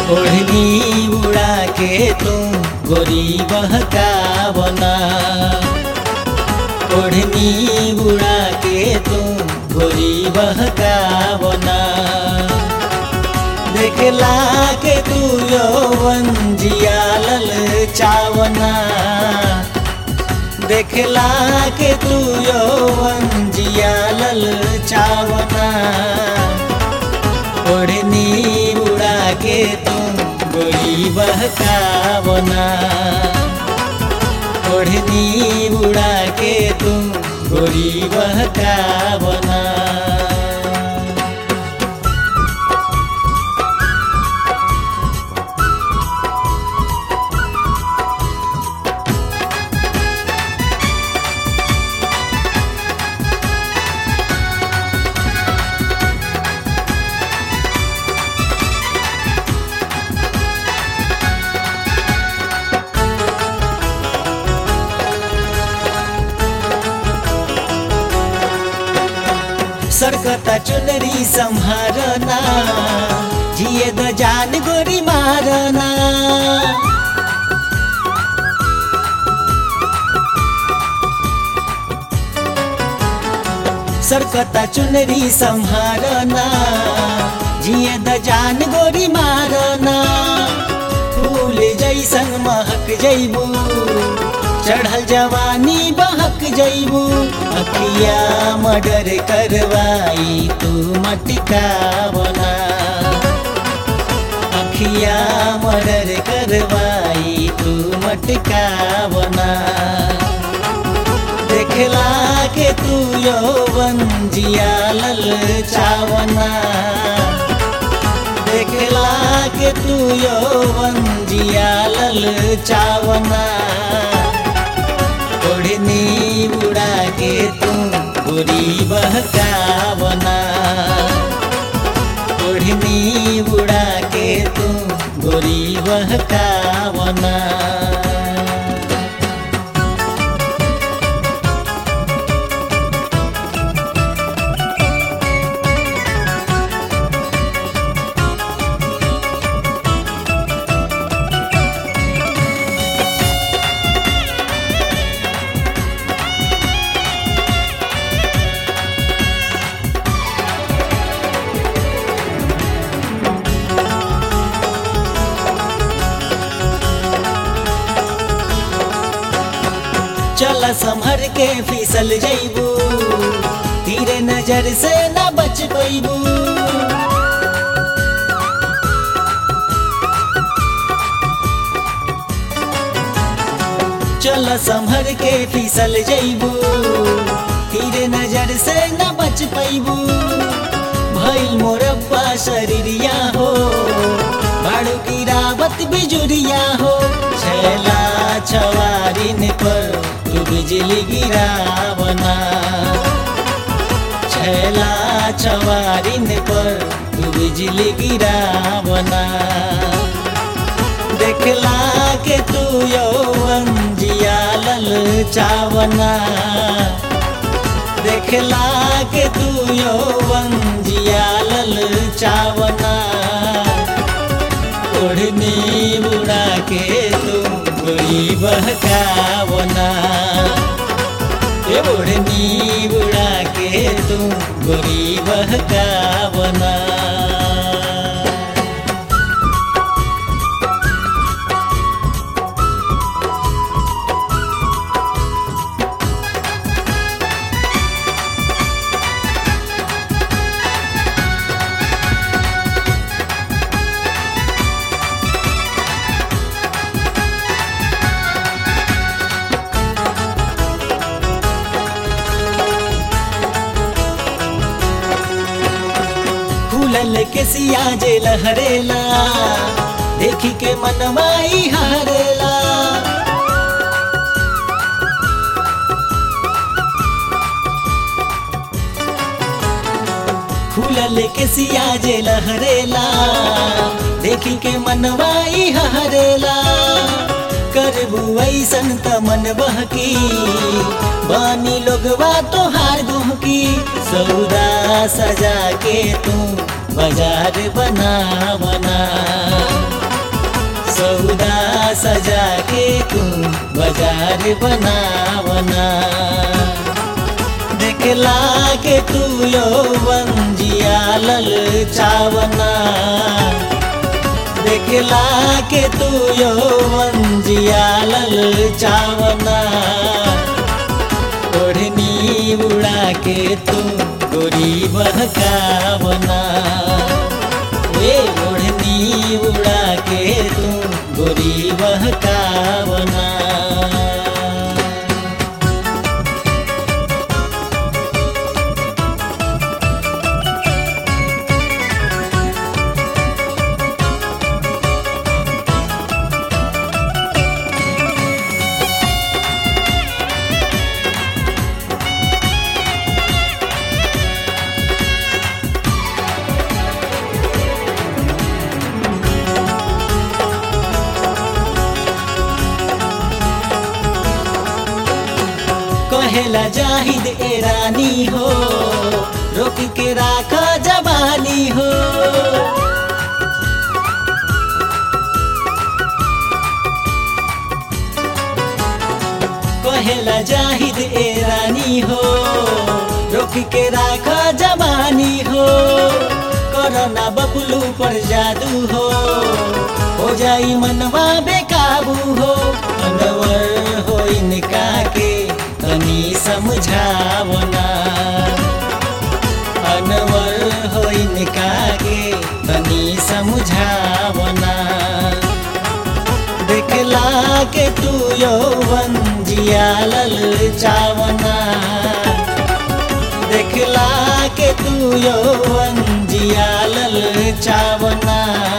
ओढ़नी उड़ा के तुम गोरी बहकावना ओढ़नी उड़ा के तुम गोरी बहकावना देखला के तू यौवन जियालल चावना देखला के तू यौवन जियालल चावना ओढ़नी उड़ा के तुम गोरी बहकावना ओढ़नी उड़ा के तुम गोरी बहकावना सरकता चुनरी संहारना जिए द जान गोरी मारना सरकता चुनरी संहारना जिए द जान गोरी मारना फूल जैसन महक जैबू चढ़ल जवानी बहक जैबू अखिया मर्डर करवाई तू मटकावना अखिया मर्डर करवाई तू मटकावना देखला के तू यौवन जियालल चावना देखला के तू यौवन जियालल चावना ओढ़नी उड़ा के तू गोरी बहकावना ओढ़नी उड़ा के तू गोरी बहकावना चल संभर के फिसल जैबू तीरे नजर से न बच पैबू चल संभर के फिसल जैबू तीरे नजर से न बच पैबू भइल मोरब्बा शरीरिया हो बाड़ू की रावत बिजुरिया हो छैला छवारिन पर तू बिजली गिरावना छैला छवारिन पर तू बिजली गिरावना देखला के तू यौवन जियालल चावना देखला के तू यौवन जियालल चावना ओढ़नी बुड़ा के तू गोरी बहकावना ए ओढ़नी बुड़ा के तू गोरी बहकावना फूलल के सिया जे लहरेला देखी के मनमाई हरेला फूलल के सिया जे लहरेला देखी के मनवाई हरेला करबू ऐसन त मन बहकी बानी लोगवा तोहार गुहकी सौदा सजा के तू बाजार बना बना तू बाजार बनावना देखला के तू यौवन जिया लल चावना देखला के तू यौवन जिया लल चावना ओढ़नी उड़ा के तू गोरी बहकावना ए ओढ़नी उड़ा के तू गोरी बहकावना कहेला जाहिद ए रानी हो रोक के राख जवानी हो कहेला जाहिद ए रानी हो रोक के राख जवानी हो कोरोना बबलू पर जादू हो हो जाई मनवा बेकाबू हो अनवर हो इनका के तनी समझावना अनवर हो इनका के तनी समझावना देखला के तू यौवन जिया लल चावना देखला के तू यौवन जिया लल चावना